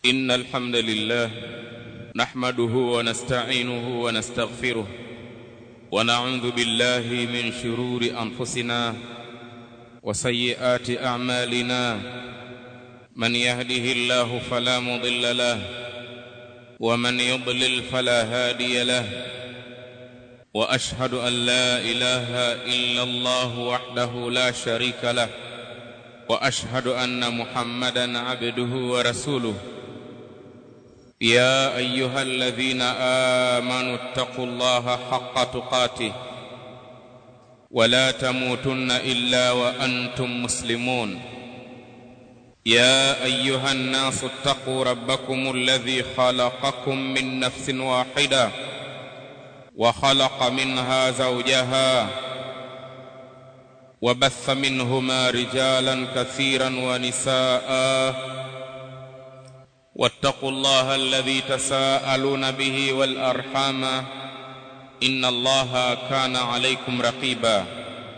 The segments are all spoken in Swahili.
إن الحمد لله نحمده ونستعينه ونستغفره ونعوذ بالله من شرور أنفسنا وسيئات أعمالنا من يهده الله فلا مضل له ومن يضلل فلا هادي له واشهد ان لا اله الا الله وحده لا شريك له واشهد ان محمدا عبده ورسوله يا ايها الذين امنوا اتقوا الله حق تقاته ولا تموتن الا وانتم مسلمون يا ايها الناس اتقوا ربكم الذي خلقكم من نفس واحده وخلق منها زوجها وبث منهما رجالا كثيرا ونساء واتقوا الله الذي تساءلون به والارحام ان الله كان عليكم رقيبا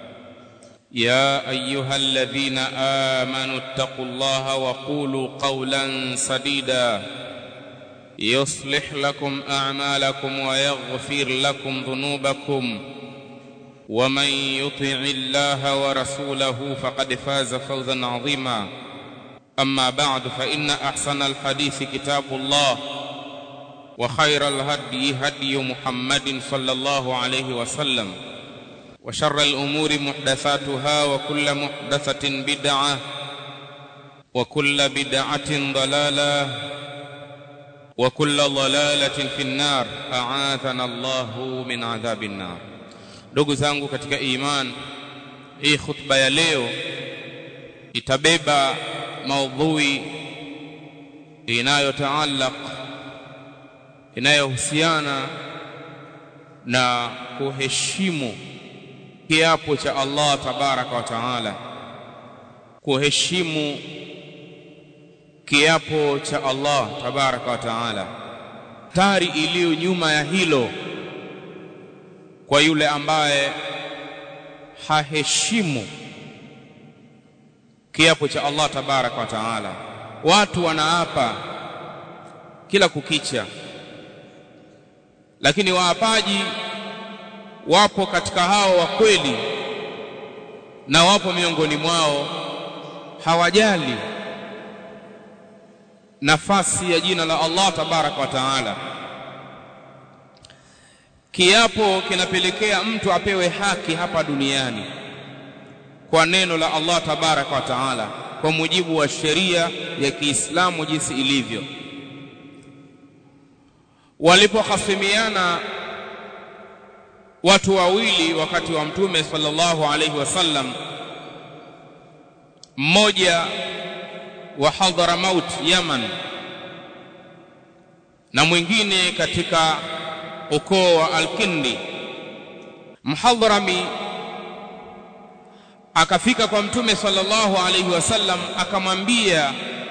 يا ايها الذين امنوا اتقوا الله وقولوا قولا سديدا يصلح لكم اعمالكم ويغفر لكم ذنوبكم ومن يطع الله ورسوله فقد فاز فوزا عظيما اما بعد فان احسن الحديث كتاب الله وخير الهدي هدي محمد صلى الله عليه وسلم وشر الامور محدثاتها وكل محدثه بدعه وكل بدعه ضلاله وكل ضلالة في النار أعاذنا الله min adhabi nnar. Ndugu zangu katika iman, hii khutba ya leo itabeba maudhui inayotaallaq inayohusiana na kuheshimu kiapo cha Allah tabaraka wa taala, kuheshimu kiapo cha Allah tabaraka wa taala, tari iliyo nyuma ya hilo kwa yule ambaye haheshimu kiapo cha Allah tabaraka wa taala. Watu wanaapa kila kukicha, lakini waapaji wapo katika hao wa kweli, na wapo miongoni mwao hawajali nafasi ya jina la Allah tabaraka wa taala. Kiapo kinapelekea mtu apewe haki hapa duniani kwa neno la Allah tabaraka wa taala, kwa mujibu wa sheria ya Kiislamu jinsi ilivyo. Walipohasimiana watu wawili wakati wa Mtume sallallahu alaihi wasallam, mmoja wa Hadramaut Yaman na mwingine katika ukoo wa Al-Kindi. Mhadrami akafika kwa Mtume sallallahu alaihi wasallam akamwambia,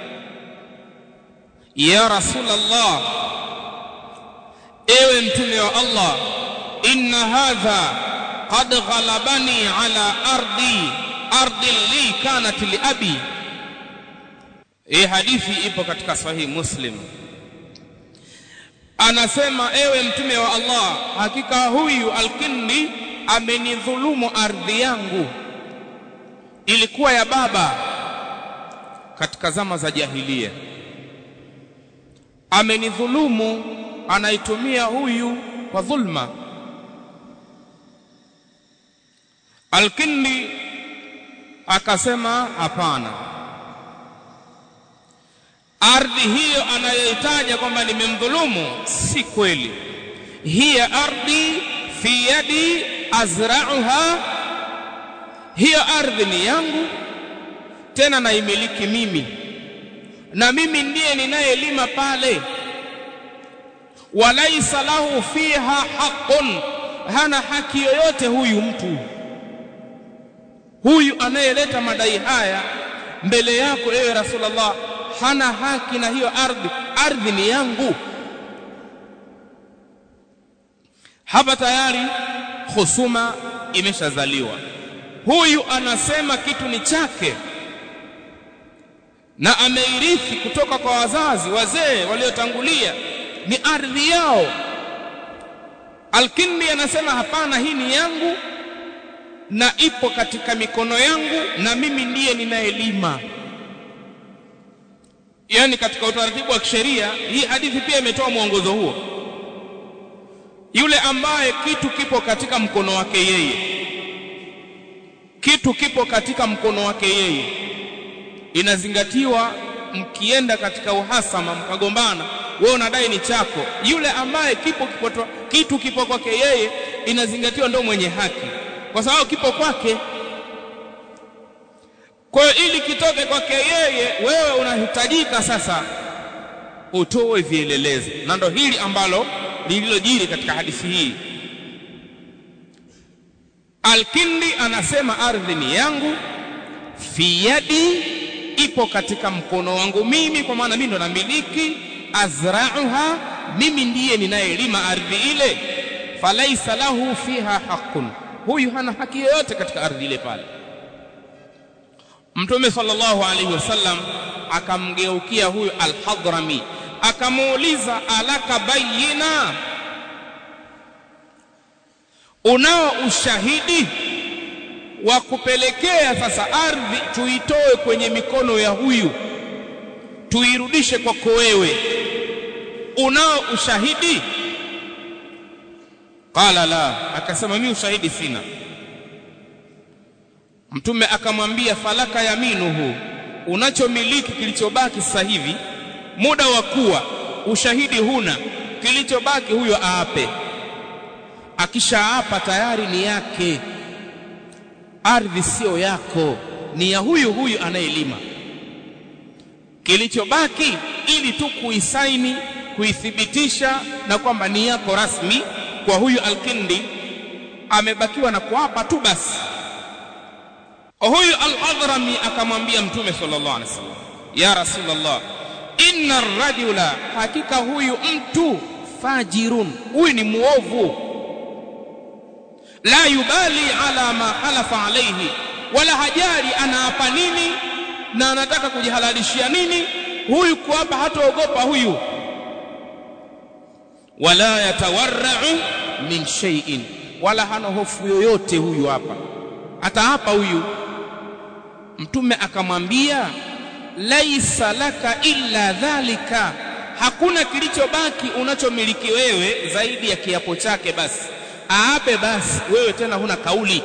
ya Rasulullah, ewe Mtume wa Allah, inna hadha qad ghalabani ala ardi ardi li kanat li abi hii hadithi ipo katika sahihi Muslim. Anasema, ewe mtume wa Allah, hakika huyu Alkindi amenidhulumu ardhi yangu, ilikuwa ya baba katika zama za jahilia. Amenidhulumu, anaitumia huyu kwa dhulma. Alkindi akasema, hapana ardhi hiyo anayoitaja kwamba nimemdhulumu si kweli. hiya ardhi fi yadi azra'uha, hiyo ardhi ni yangu tena naimiliki mimi, na mimi ndiye ninayelima pale. walaisa lahu fiha haqqun, hana haki yoyote huyu mtu huyu anayeleta madai haya mbele yako, ewe Rasulullah hana haki na hiyo ardhi. Ardhi ni yangu. Hapa tayari husuma imeshazaliwa. Huyu anasema kitu ni chake, na ameirithi kutoka kwa wazazi wazee waliotangulia ni ardhi yao Alkindi anasema hapana hii ni yangu na ipo katika mikono yangu na mimi ndiye ninayelima yani katika utaratibu wa kisheria hii hadithi pia imetoa mwongozo huo yule ambaye kitu kipo katika mkono wake yeye kitu kipo katika mkono wake yeye inazingatiwa mkienda katika uhasama mkagombana wewe unadai ni chako yule ambaye kipo kipo kitu kipo kwake yeye inazingatiwa ndio mwenye haki kwa sababu kipo kwake kwa hiyo ili kitoke kwake yeye wewe unahitajika sasa utoe vielelezo na ndo hili ambalo lililojiri katika hadithi hii Alkindi anasema ardhi ni yangu fi yadi ipo katika mkono wangu mimi kwa maana mimi ndo namiliki azra'uha mimi ndiye ninayelima ardhi ile falaisa lahu fiha haqqun huyu hana haki yoyote katika ardhi ile pale Mtume sallallahu alaihi wasallam akamgeukia huyu al-Hadrami akamuuliza alaka bayina unao ushahidi wa kupelekea sasa ardhi tuitoe kwenye mikono ya huyu tuirudishe kwako wewe unao ushahidi qala la akasema mimi ushahidi sina mtume akamwambia falaka yaminuhu unachomiliki kilichobaki sasa hivi muda wa kuwa ushahidi huna kilichobaki huyo aape akishaapa tayari ni yake ardhi sio yako ni ya huyu huyu anayelima kilichobaki ili tu kuisaini kuithibitisha na kwamba ni yako rasmi kwa huyu alkindi amebakiwa na kuapa tu basi huyu al-Hadrami akamwambia mtume sallallahu alaihi wasallam ya rasulullah inna rajula hakika huyu mtu fajirun huyu ni muovu la yubali ala ma halafa alayhi wala hajali anaapa nini na anataka kujihalalishia nini huyu kuapa hataogopa huyu wala yatawarra'u min shay'in wala hana hofu yoyote huyu hapa ataapa huyu mtume akamwambia laisa laka illa dhalika hakuna kilichobaki unachomiliki wewe zaidi ya kiapo chake basi aape basi wewe tena huna kauli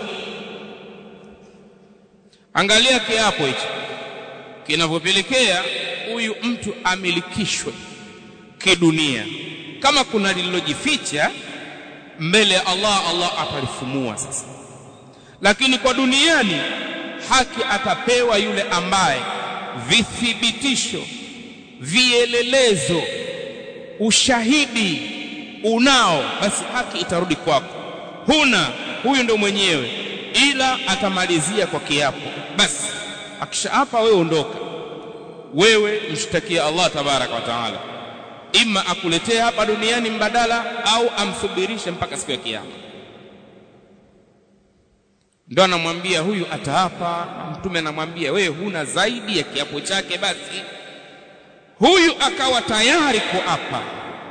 angalia kiapo hicho kinavyopelekea huyu mtu amilikishwe kidunia kama kuna lililojificha mbele ya Allah Allah atalifumua sasa lakini kwa duniani haki atapewa yule ambaye vithibitisho vielelezo ushahidi unao basi haki itarudi kwako huna huyu ndo mwenyewe ila atamalizia kwa kiapo basi akishaapa wewe ondoka wewe mshtakia Allah tabaraka wa taala ima akuletee hapa duniani mbadala au amsubirishe mpaka siku ya kiyama ndo anamwambia huyu ataapa mtume anamwambia wewe huna zaidi ya kiapo chake basi huyu akawa tayari kuapa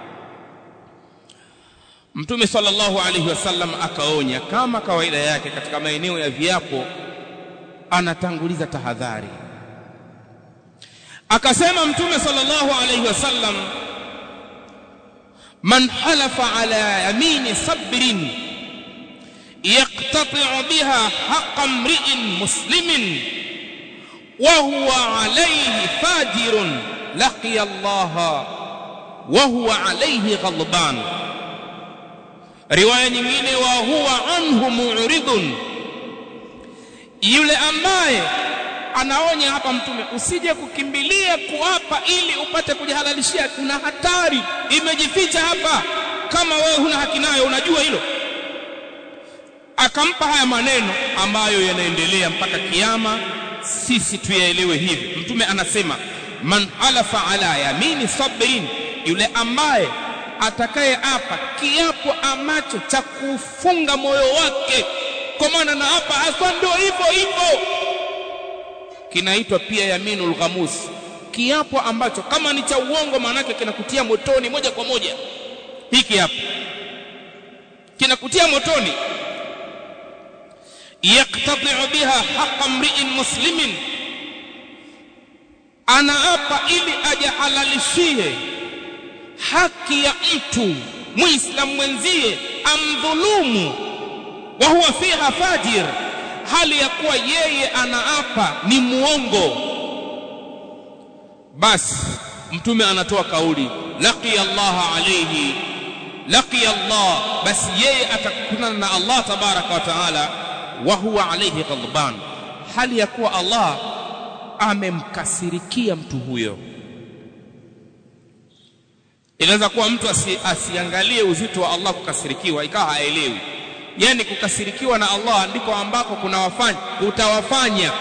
mtume sallallahu alaihi wasallam akaonya kama kawaida yake katika maeneo ya viapo anatanguliza tahadhari akasema mtume sallallahu alaihi wasallam man halafa ala yamini sabrin يقتطع بها حق امرئ مسلم وهو عليه فاجر لقي الله وهو عليه غضبان روايه nyingine wa huwa anhu mu'ridun yule ambaye anaonya hapa mtume usije kukimbilia kuapa ili upate kujihalalishia kuna hatari imejificha hapa kama wewe huna haki nayo unajua hilo akampa haya maneno ambayo yanaendelea mpaka kiyama sisi tuyaelewe hivi mtume anasema man halafa ala yamini sabrin yule ambaye atakaye apa kiapo ambacho cha kufunga moyo wake kwa maana na hapa hasa ndio hivyo hivyo kinaitwa pia yaminul ghamus kiapo ambacho kama ni cha uongo maanake kinakutia motoni moja kwa moja hiki hapa kinakutia motoni yaktadi'u biha haqqa mri'in muslimin anaapa ili ajahalalishie haki ya mtu muislamu mwenzie amdhulumu wa huwa fiha fajir hali ya kuwa yeye anaapa ni muongo basi mtume anatoa kauli laqiya Allah alayhi laqiya Allah basi yeye atakutana na Allah tabaraka wa taala wa huwa alayhi ghadban hali ya kuwa Allah amemkasirikia mtu huyo inaweza kuwa mtu asi, asiangalie uzito wa Allah kukasirikiwa ikawa haelewi yani kukasirikiwa na Allah ndiko ambako kuna wafanya utawafanya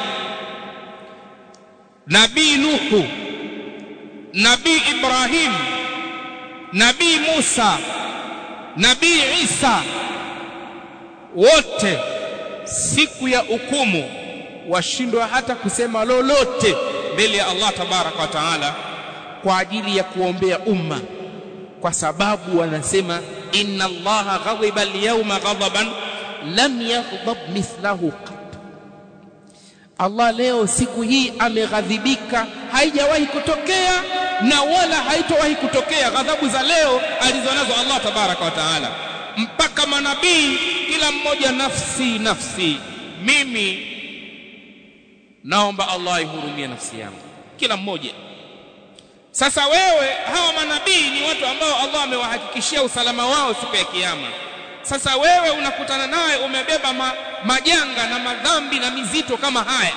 nabii Nuhu nabii Ibrahim nabii Musa nabii Isa wote siku ya hukumu washindwa hata kusema lolote mbele ya Allah tabaraka wa taala kwa ajili ya kuombea umma kwa sababu wanasema inna allaha ghadiba al-yawma ghadaban lam yaghdab mithlahu qat Allah leo siku hii ameghadhibika haijawahi kutokea na wala haitowahi kutokea ghadhabu za leo alizonazo Allah tabaraka wa taala mpaka manabii kila mmoja nafsi nafsi mimi naomba Allah ihurumie nafsi yangu kila mmoja sasa wewe hawa manabii ni watu ambao Allah amewahakikishia usalama wao siku ya kiyama sasa wewe unakutana naye umebeba ma, majanga na madhambi na mizito kama haya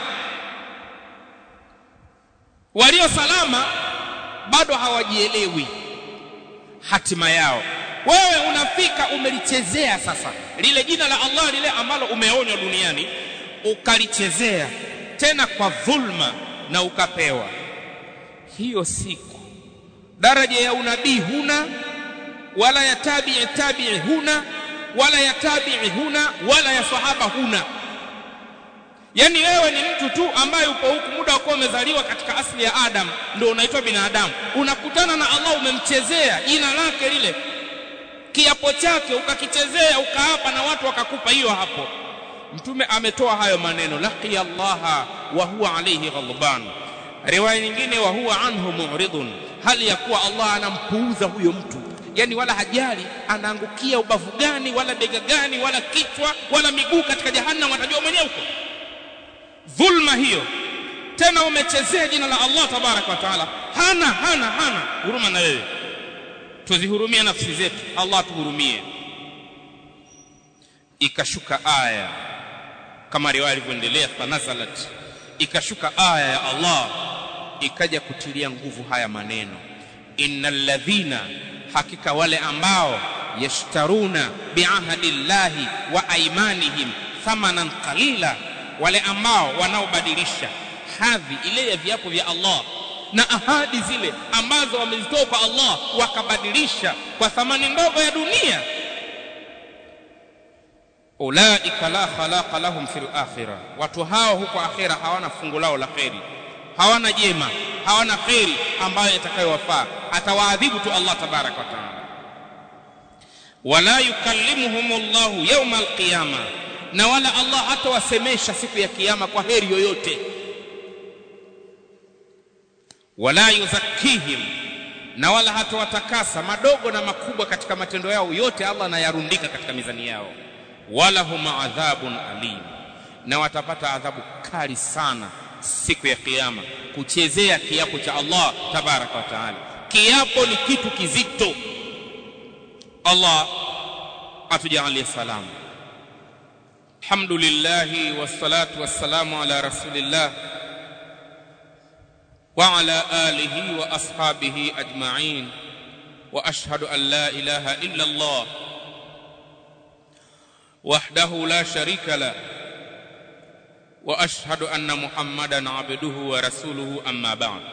walio salama bado hawajielewi hatima yao wewe unafika umelichezea sasa lile jina la Allah lile ambalo umeonywa duniani ukalichezea tena kwa dhulma na ukapewa hiyo siku daraja ya unabii huna wala ya tabi'i tabi'i huna wala ya tabi'i huna wala ya sahaba huna yani wewe ni mtu tu ambaye upo huku muda wako umezaliwa katika asili ya Adam ndio unaitwa binadamu unakutana na Allah umemchezea jina lake lile kiapo chake ukakichezea ukaapa na watu wakakupa hiyo hapo mtume ametoa hayo maneno laqiya Allah wa huwa alayhi ghadban riwaya nyingine wa huwa anhu mu'ridun hali ya kuwa Allah anampuuza huyo mtu yani wala hajali anaangukia ubavu gani wala bega gani wala kichwa wala miguu katika jahannam atajua mwenyewe huko dhulma hiyo tena umechezea jina la Allah tabarak wa taala hana hana hana huruma na wewe tuzihurumie nafsi zetu Allah tuhurumie ikashuka aya kama riwaya ilivyoendelea fanazalat ikashuka aya ya Allah ikaja kutilia nguvu haya maneno innal ladhina hakika wale ambao yashtaruna biahadillahi wa aimanihim thamanan qalila wale ambao wanaobadilisha hadhi ile ya viapo vya Allah na ahadi zile ambazo wamezitoa kwa Allah wakabadilisha kwa thamani ndogo ya dunia ulaika la khalaqa lahum fil akhirah watu hao huko akhira hawana fungu lao la kheri hawana jema hawana kheri ambayo itakayowafaa atawaadhibu tu Allah tabaraka wa taala wala yukallimuhum Allah yawma alqiyama na wala Allah hatawasemesha siku ya kiyama kwa heri yoyote wala yuzakkihim na wala hatawatakasa madogo na makubwa katika matendo yao yote Allah anayarundika katika mizani yao wala hum adhabun alim na watapata adhabu kali sana siku ya kiyama kuchezea kiapo cha Allah tabaraka wa taala kiapo ni kitu kizito Allah atujalie salamu alhamdulillah wassalatu wassalamu ala rasulillah wa ala alihi wa ashabihi ajma'in wa ashhadu an la ilaha illa Allah وحده لا شريك له واشهد ان محمدا عبده ورسوله اما بعد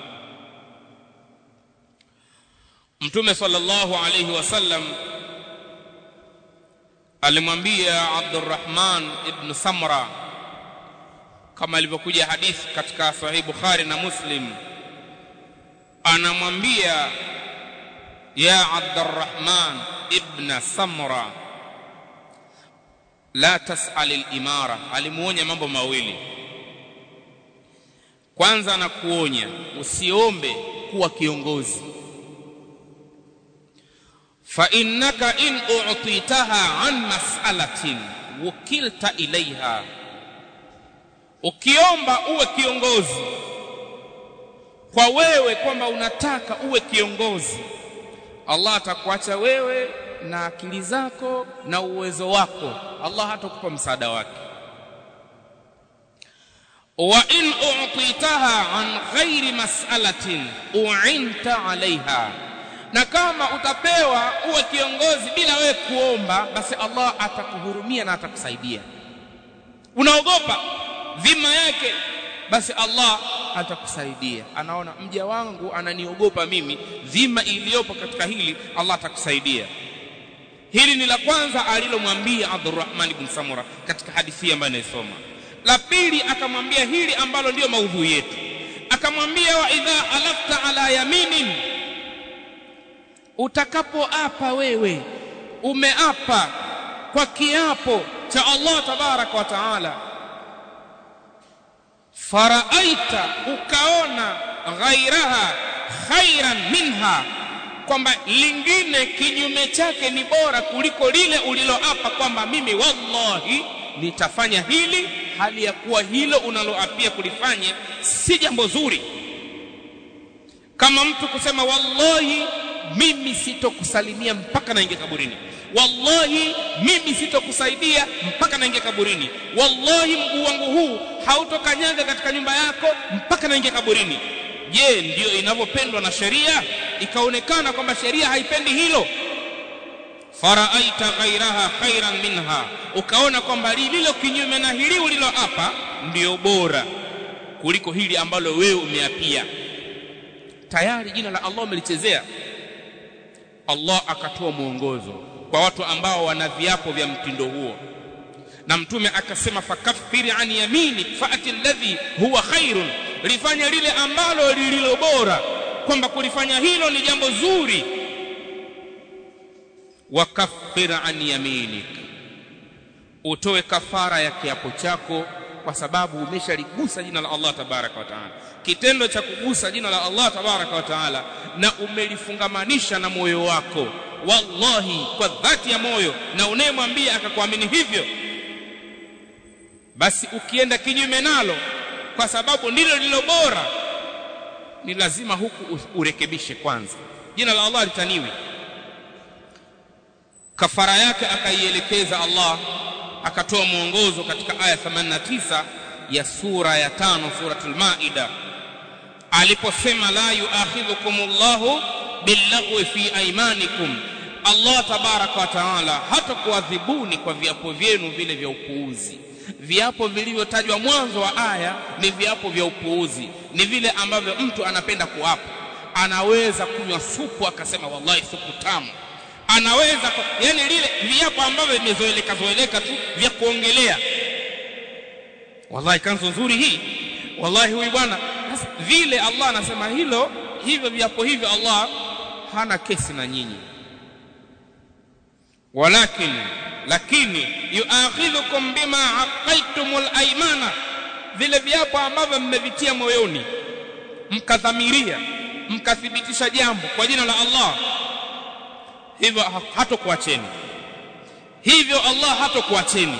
mtume sallallahu alayhi wasallam alimwambia Abdurrahman ibn Samra kama ilivyokuja hadithi katika sahih Bukhari na Muslim anamwambia ya Abdurrahman ibn Samra la tas'al al-imara alimuonya mambo mawili kwanza anakuonya usiombe kuwa kiongozi fa innaka in u'titaha an mas'alatin wukilta ilaiha ukiomba uwe kiongozi kwa wewe kwamba unataka uwe kiongozi Allah atakuacha wewe na akili zako na uwezo wako Allah hatakupa msaada wake wa in u'titaha an ghairi mas'alatin u'inta 'alayha na kama utapewa uwe kiongozi bila wewe kuomba basi Allah atakuhurumia na atakusaidia unaogopa dhima yake basi Allah atakusaidia anaona mja wangu ananiogopa mimi dhima iliyopo katika hili Allah atakusaidia hili ni la kwanza alilomwambia Abdurrahman ibn Samura katika hadithi ambayo naisoma la pili akamwambia hili ambalo ndiyo maudhui yetu akamwambia wa idha alafta ala yaminin utakapoapa wewe umeapa kwa kiapo cha Allah tabaraka wa taala faraaita ukaona ghairaha khairan minha kwamba lingine kinyume chake ni bora kuliko lile uliloapa kwamba mimi wallahi nitafanya hili hali ya kuwa hilo unaloapia kulifanya si jambo zuri kama mtu kusema wallahi mimi sitokusalimia mpaka naingia kaburini wallahi mimi sitokusaidia mpaka naingia kaburini wallahi mguu wangu huu hautokanyaga katika nyumba yako mpaka naingia kaburini je ndiyo inavyopendwa na sheria ikaonekana kwamba sheria haipendi hilo faraaita ghairaha khairan minha ukaona kwamba lililo kinyume na hili uliloapa ndiyo bora kuliko hili ambalo wewe umeapia tayari jina la Allah umelichezea Allah akatoa mwongozo kwa watu ambao wana viapo vya mtindo huo na mtume akasema fakaffiri an yamini faati alladhi huwa khairun lifanya lile ambalo lililo bora kwamba kulifanya hilo ni jambo zuri wakaffir an yaminik utoe kafara ya kiapo chako kwa sababu umeshaligusa jina la Allah tabaraka wa taala kitendo cha kugusa jina la Allah tabaraka wa taala na umelifungamanisha na moyo wako wallahi kwa dhati ya moyo na unayemwambia akakuamini hivyo basi ukienda kinyume nalo kwa sababu ndilo lilo bora ni lazima huku urekebishe kwanza jina la Allah litaniwi kafara yake akaielekeza Allah akatoa mwongozo katika aya 89 ya sura ya tano suratul maida aliposema la yuakhidhukumullahu billaghwi fi aymanikum Allah tabaraka wa taala hata kuadhibuni kwa viapo vyenu vile vya upuuzi viapo vilivyotajwa mwanzo wa aya ni viapo vya upuuzi ni vile ambavyo mtu anapenda kuapa anaweza kunywa supu akasema wallahi supu tamu anaweza yani lile viapo ambavyo vimezoeleka zoeleka tu vya kuongelea wallahi kanzo nzuri hii wallahi huyu bwana vile Allah anasema hilo hivyo viapo hivyo Allah hana kesi na nyinyi walakin lakini yuakhidhukum bima aqaitumul aymana vile viapo ambavyo mmevitia moyoni mkadhamiria mkathibitisha jambo kwa jina la Allah hivyo hatokuacheni hivyo Allah hatokuacheni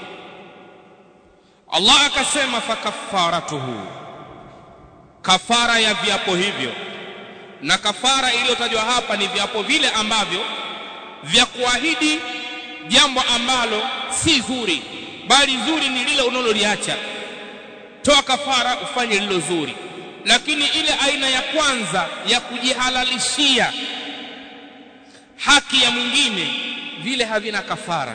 Allah akasema fakaffaratuhu kafara ya viapo hivyo na kafara iliyotajwa hapa ni viapo vile ambavyo vya kuahidi jambo ambalo si zuri bali zuri ni lile unaloliacha toa kafara ufanye lilo zuri lakini ile aina ya kwanza ya kujihalalishia haki ya mwingine vile havina kafara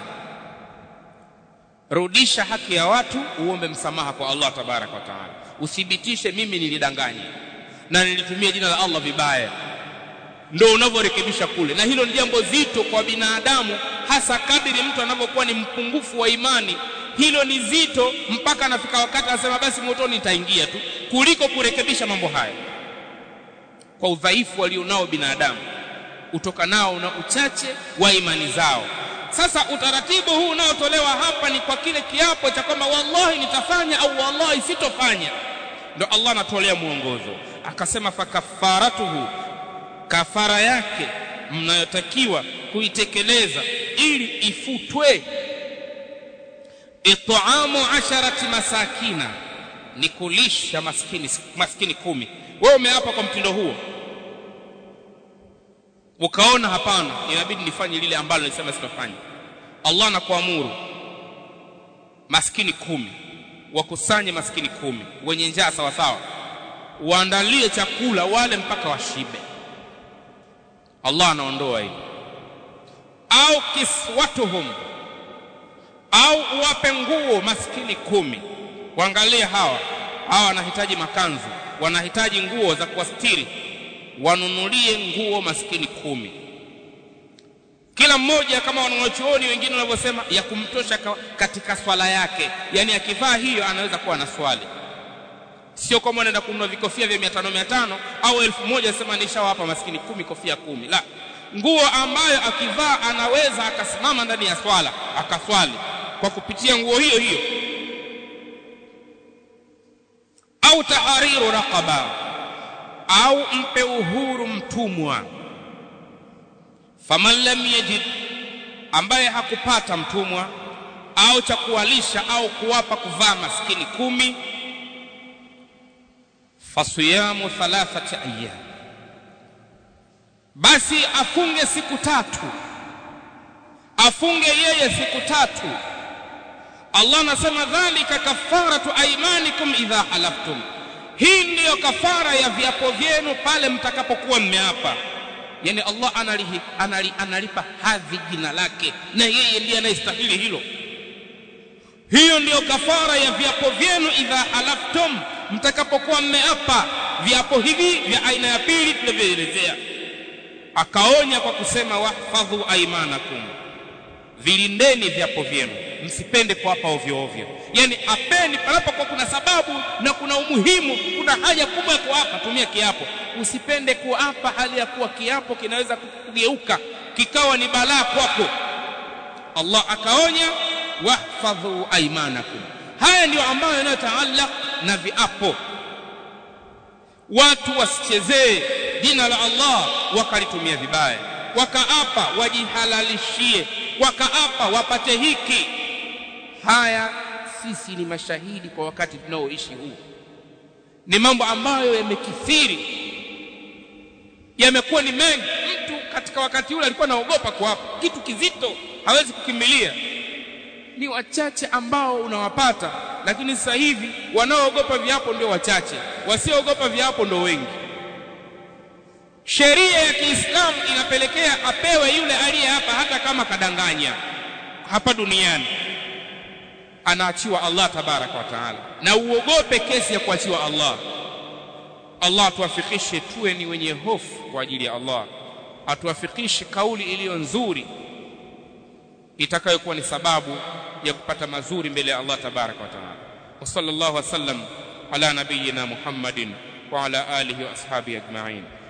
rudisha haki ya watu uombe msamaha kwa Allah tabaraka wa taala uthibitishe mimi nilidanganya na nilitumia jina la Allah vibaya ndio unavyorekebisha kule na hilo ni jambo zito kwa binadamu hasa kadiri mtu anavyokuwa ni mpungufu wa imani hilo ni zito mpaka anafika wakati anasema basi motoni nitaingia tu kuliko kurekebisha mambo haya kwa udhaifu walionao binadamu utokanao na uchache wa imani zao sasa utaratibu huu unaotolewa hapa ni kwa kile kiapo cha kwamba wallahi nitafanya au wallahi sitofanya ndo Allah anatolea mwongozo akasema fakafaratuhu kafara yake mnayotakiwa kuitekeleza ili ifutwe it'amu asharati masakina ni kulisha maskini maskini kumi wewe umeapa kwa mtindo huo ukaona hapana inabidi nifanye lile ambalo nilisema sitafanya Allah anakuamuru maskini kumi wakusanye maskini kumi wenye njaa sawa sawa waandalie chakula wale mpaka washibe Allah anaondoa hili au kiswatuhum au uwape nguo maskini kumi waangalie hawa hawa wanahitaji makanzu wanahitaji nguo za kuwastiri wanunulie nguo maskini kumi kila mmoja kama wanachuoni wengine wanavyosema ya kumtosha katika swala yake yani akivaa hiyo anaweza kuwa na swali sio kama anaenda kununua vikofia vya 500 500 au 1000 sema nishawapa maskini kumi kofia kumi la nguo ambayo akivaa anaweza akasimama ndani ya swala akaswali kwa kupitia nguo hiyo hiyo au tahariru raqaba au mpe uhuru mtumwa faman lam yajid ambaye hakupata mtumwa au cha kuwalisha au kuwapa kuvaa maskini kumi fasiyamu thalathati ayyam basi afunge siku tatu afunge yeye siku tatu Allah anasema dhalika kafaratu aymanikum idha halaftum hii ndiyo kafara ya viapo vyenu pale mtakapokuwa mmeapa yani Allah analihi, anali, analipa hadhi jina lake na yeye ndiye anayestahili hilo hiyo ndiyo kafara ya viapo vyenu idha halaftum mtakapokuwa mmeapa viapo hivi vya aina ya pili tulivyoelezea akaonya kwa kusema wahfadhu aimanakum vilindeni viapo vyenu msipende kuapa ovyo ovyo yani apeni panapokuwa kuna sababu na kuna umuhimu kuna haja kubwa ya kuapa tumia kiapo usipende kuapa hali ya kuwa kiapo kinaweza kugeuka kikawa ni balaa kwako Allah akaonya wahfadhu aimanakum haya ndiyo ambayo yanayotaallaq na viapo watu wasichezee jina la Allah wakalitumia vibaya wakaapa wajihalalishie wakaapa wapate hiki haya sisi ni mashahidi kwa wakati tunaoishi huu ni mambo ambayo yamekithiri yamekuwa ni mengi mtu katika wakati ule alikuwa anaogopa kuapa kitu kizito hawezi kukimbilia ni wachache ambao unawapata lakini sasa hivi wanaoogopa viapo ndio wachache wasioogopa viapo ndio wengi sheria ya Kiislamu inapelekea apewe yule aliye hapa hata kama kadanganya hapa duniani anaachiwa Allah tabaraka wa taala na uogope kesi ya kuachiwa Allah Allah atuwafikishe tuwe ni wenye hofu kwa ajili ya Allah atuwafikishe kauli iliyo nzuri itakayokuwa ni sababu ya kupata mazuri mbele ya Allah tabaraka wa taala wa sallallahu wasallam ala nabiyyina Muhammadin wa ala alihi wa ashabihi ajma'in